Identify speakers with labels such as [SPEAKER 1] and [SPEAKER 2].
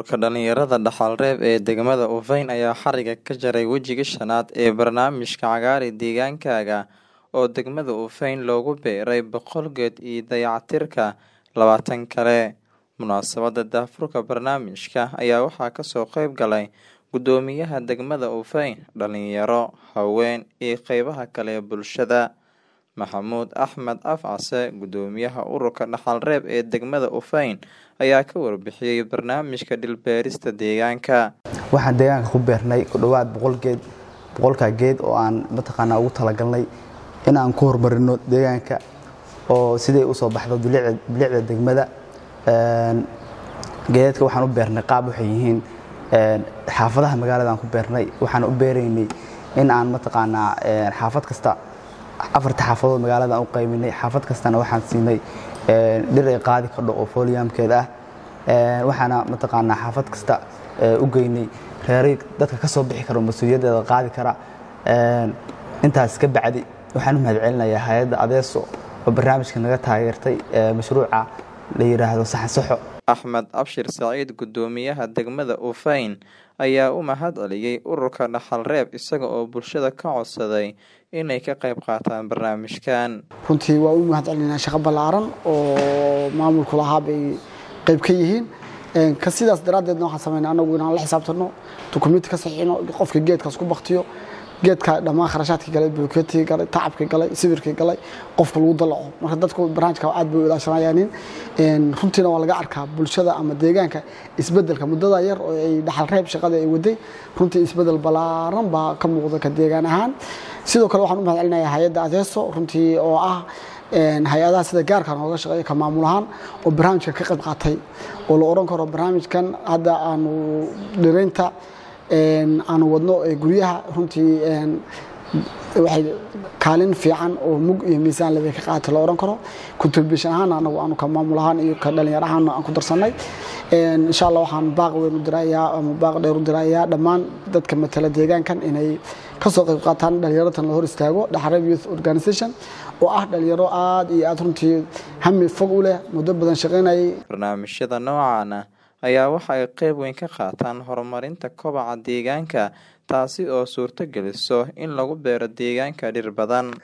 [SPEAKER 1] Ururka dhalinyarada Dhaxal-reeb ee degmada Ufayn ayaa xariga ka jaray wejiga shanaad ee barnaamijka Cagaari Deegaankaaga oo degmada Ufayn loogu beeray boqol geed iyo dayactirka labaatan kale. Munaasabadda daahfurka barnaamijka ayaa waxaa kasoo qayb galay Guddoomiyaha degmada Ufayn, dhalinyaro, haween iyo qeybaha kale ee bulshada. Maxamuud Axmed Afcase, Guddoomiyaha Ururka Dhaxal-reeb ee degmada Ufayn ayaa ka warbixiyay barnaamijka dhir-beerista deegaanka.
[SPEAKER 2] Waxaan deegaanka ku beernay ku dhawaad boqol geed boqolkaa geed oo aan mataqaanaa ugu talagalnay in aan ku horumarino deegaanka oo siday usoo baxdo bilicda bilicda degmada geedadka waxaan u beernay qaab waxay yihiin xaafadaha magaalada aan ku beernay waxaan u beeraynay in aan mataqaanaa xaafad kasta afarta xaafadood magaalada aan u qayminay xaafad kastana waxaan siinay dhir ay qaadi kardho oo foliamkeeda ah waxaana mataqaanaa xaafad kasta u geynay reeray dadka ka soo bixi karo mas-uuliyaddeeda qaadi kara intaas ka bacdi waxaan u mahadcelinayaa hay-adda adeeso oo barnaamijka naga taageertay mashruuca la yidhaahdo saxan saxo
[SPEAKER 1] Axmed Abshir Saciid Guddoomiyaha degmada Ufayn ayaa u mahad celiyay ururka Dhaxal-reeb isaga oo bulshada ka codsaday inay ka qayb qaataan barnaamijkan.
[SPEAKER 3] runtii waa u mahad celinaa shaqo ballaaran oo maamulku lahaa bay qayb ka yihiin ka sidaas daraaddeedna waxaan sameynaa anagu inaan la xisaabtano dukumenti ka saxiixino qofka geedkaas ku baktiyo geedka dhammaan kharashaadkii galay bulkeetigii galay tacabkii galay sawirkii galay qofka lagu dalaco marka dadku barnaamijka aad bay u ilaashanayaanin runtiina waa laga arkaa bulshada ama deegaanka isbedelka muddada yar oo ay dhaxal reeb shaqada ay waday runtii isbedel ballaaran baa ka muuqda ka deegaan ahaan sidoo kale waxaan u mahad celinayaa hay-adda adeeso runtii oo ah hay-adaha sida gaarka nooga shaqeeya ka maamul ahaan oo barnaamijka ka qayb qaatay oo la oran karo barnaamijkan hadda aanu dhiraynta aanu wadno guryaha runtii waxay kaalin fiican oo mug iyo miisaan leba ka qaata la oran karo contribution ahaan anagu aanu ka maamul ahaan iyo ka dhalinyaro ahaan aan ku darsanay insha allah waxaan baaq weyn u dirayaa ama baaq dheer u dirayaa dhammaan dadka matala deegaankan inay kasoo qayb qaataan dhalinyaratan la hor istaago dhaxareeb youth organization oo ah dhalinyaro aad iyo aad runtii hami fog u leh muddo badan shaqaynayay
[SPEAKER 1] barnaamijyada noocan ah ayaa waxa ay qayb weyn ka qaataan horumarinta kobaca deegaanka taasi oo suurto geliso in lagu beero deegaanka dhir badan